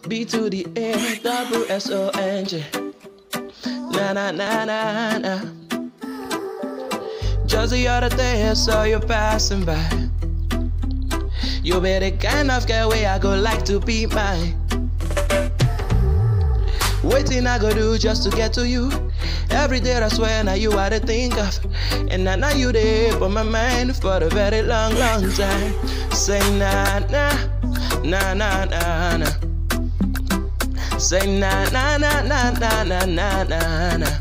B to the A, double S O N G. Na na na na na. Just the other day I saw you passing by. You be the kind of girl where I go like to be mine. Waiting I go do just to get to you. Every day I swear now you are to think of. And now, now you there for my mind for a very long, long time. Say na na, na na na na. Say na na na na na na na na na.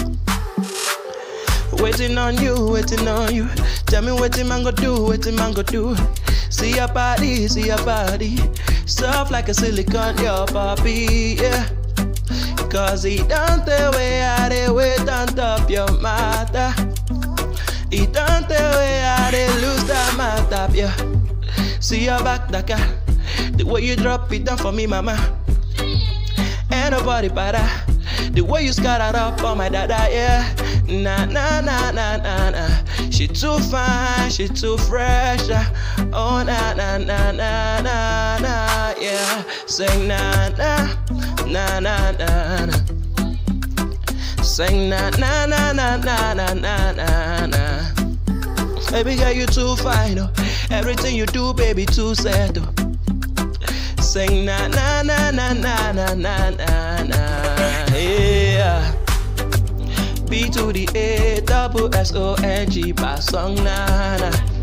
Waiting on you, waiting on you. Tell me what man go do, what man go do. See your body, see your body. Soft like a silicone, your body, yeah. Cause he don't the way I they wait on top your matter. He don't the way I they lose that matter, yeah. See your back, Daka. The way you drop it down for me, mama. Ain't nobody better. The way you scatter up on my dada, yeah. Nah, nah, nah, nah, nah, nah. She too fine, she too fresh. ah. Oh, nah, nah, nah, nah, nah, nah, yeah. Sing nah, nah, nah, nah, nah, nah. Sing nah, nah, nah, nah, nah, nah, nah, nah, nah. Baby girl, you too fine, oh. Everything you do, baby, too sad, oh. Sing na na na na na na na na na yeah. B to the A double S O N G by song na na.